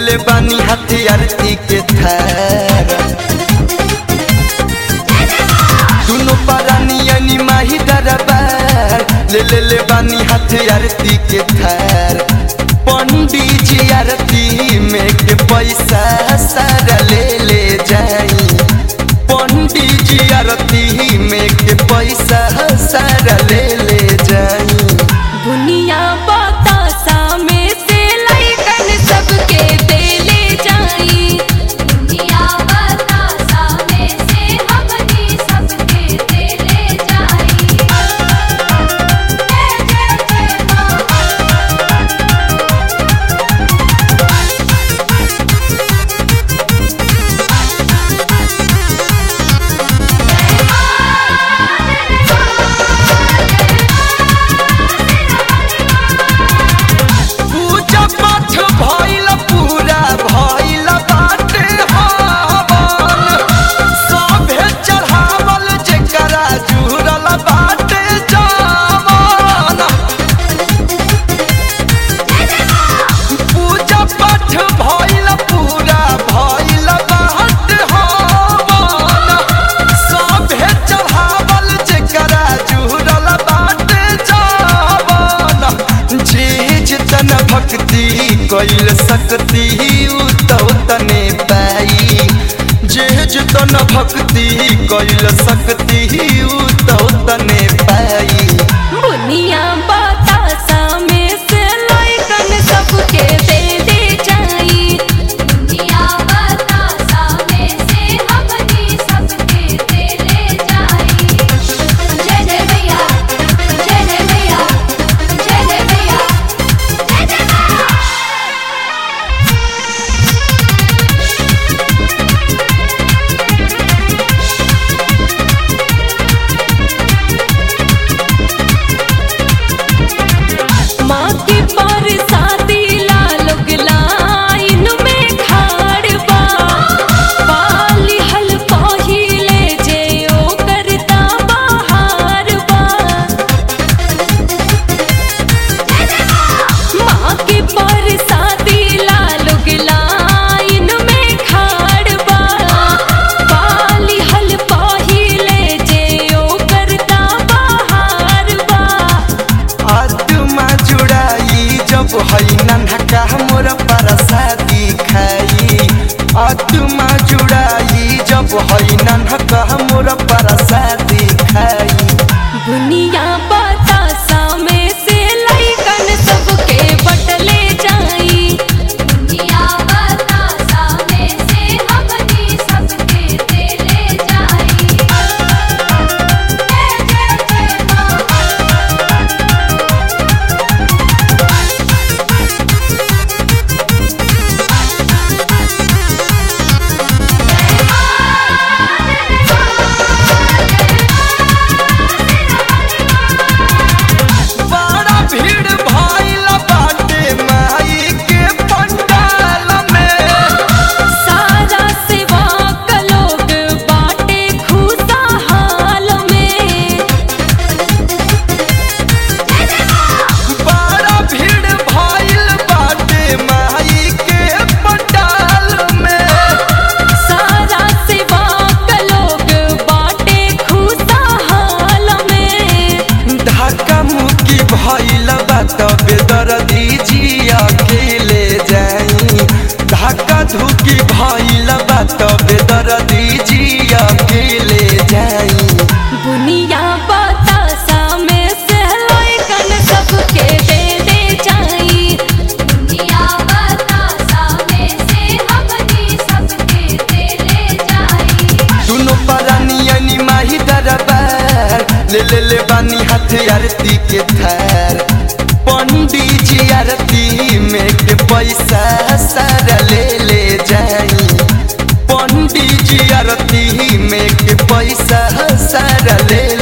ले बानी हाथी आरती के थार दुनो पारानी माही दरबार ले ले ले बानी हाथी आरती के थार पंडित जी आरती में के पैसा सारा ले ले जाई पंडित जी आरती में के पैसा सारा ले ले जाई दुनिया बतासा में से लइकन सबके देले जाई दुनिया बतासा में से हमनी सबके देले जाई जय जय जय मां पूजा पाठ भइल पूरा भइल बाटे हवन सभे चढ़ावल जेकरा जुड़ल बाटे जावन पूजा पाठ भइल पूरा भइल बाटे हवन सभे चढ़ावल जेकरा जुड़ल बाटे जावन जीज तन भक्ति कैल सकती उ तो तने पाई जीज तन भक्ति कैल सकती उ तो तने पाई दुनिया बतासा में से लइकन सबके देले जाई दुनिया बतासा में से हमनी सबके देले जाई जय जय भैया जय जय भैया जय जय भैया जय जय भैया माँ के पर शादी लालोग लाइन में खाड़ बा पाली हल पहिले जे ओ करता बाहर बा माँ के पर शादी लालोग लाइन में खाड़ बा पाली हल पहिले जे ओ करता बाहर बा आत्मा जुड़ाई जब हई नन्हका मोर परसादी खाई आत्मा जुड़ाई जब हई नन्हका मोर परसादी खाई दुनिया बतासा में से लइकन सबके बटले जाई दुनिया बतासा में से हमनी सबके देले जाई जय जय जय मां बड़ा भीड़ भइल बाटे माई के पंडाल में सारा सेवा क लोग बाटे खुशहाल में बड़ा भीड़ भइल बाटे माई के पंडाल में सारा सेवा क लोग बाटे खुशहाल में धक्का मुक्की भइल बा तबे दर्दी जी अकेले जाई धक्का धुकी भइल बा तबे दर्दी जी अकेले जाई दुनिया बतासा में से लइकन सबके दे दे जाई दुनिया बतासा में से हमनी सबके देले जाई दुनो परानी माही दरबार ले ले ले बानी हाथ आरती के थार पंडित जी आरती में के पैसा सारा ले ले जाई पंडित जी आरती में के पैसा सारा ले